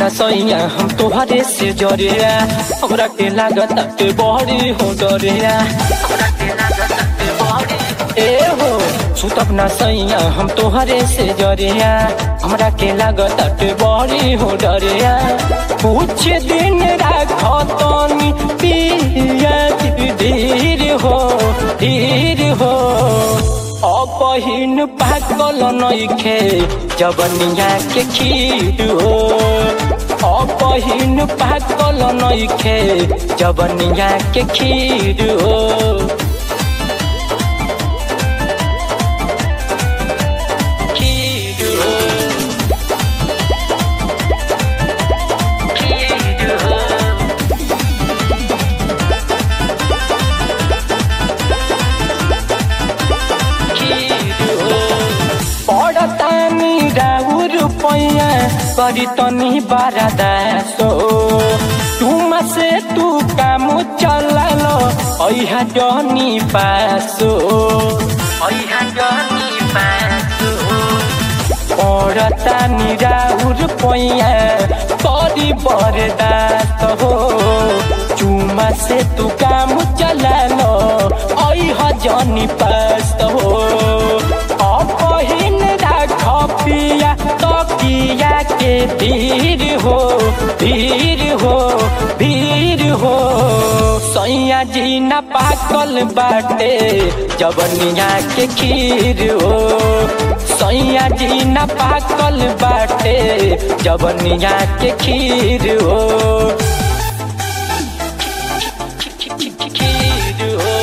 न सैया हम तोहरे से जरिया हमरा के लागत ते बड़ी हो डरिया ए हो सुतब न सैया हम तोहरे से जरिया हमरा के लागत ते बड़ी हो डरिया कुछ दिन राख तनी पिया धीर हो धीर हो अपहिन पाकल नइखे जबनिया के खीर हो अपहिन पाकल नइखे जबनिया के खीर हो खीर हो खीर हो पड़तानी राउर पैया करी तनी बारा दासो तुम से तू काम चला लो ऐहा जनी पासो ऐहा जनी पासो पड़तानी राउर पैया करी बरदास हो चुमा से तू काम चला लो ऐहा जनी पास हो अपहिन राख पिया तकिया के धीर हो धीर हो धीर हो सैया जी न पाकल बाटे जबनिया के खीर हो सैया जी न पाकल बाटे जबनिया के खीर हो खीर हो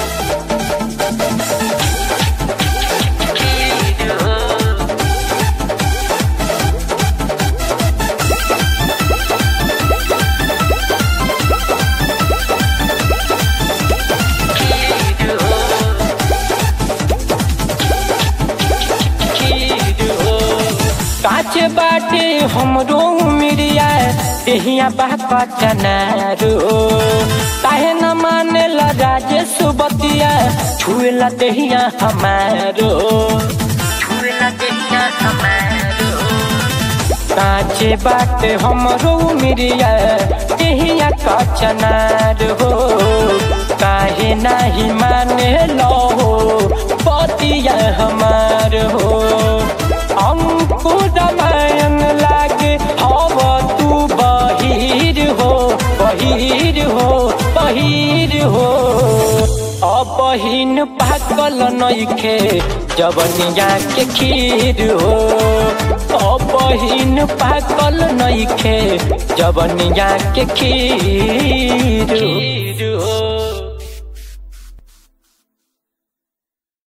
काचे बाटे हमरो मिरिया देहिया बापा चनारो काहे न माने ला राजेश बतिया छुएला देहिया हमारो छुएला देहिया हमारो काचे बाटे हमरो मिरिया देहिया कचनार हो काहे नाही माने लो बतिया हमार हो हमको रामायण लागे हव तू बहिर हो बहिर हो बहिर हो अपहिन पाकल नइखे जबनिया के खीर हो अपहिन पाकल नइखे जबनिया के खीर हो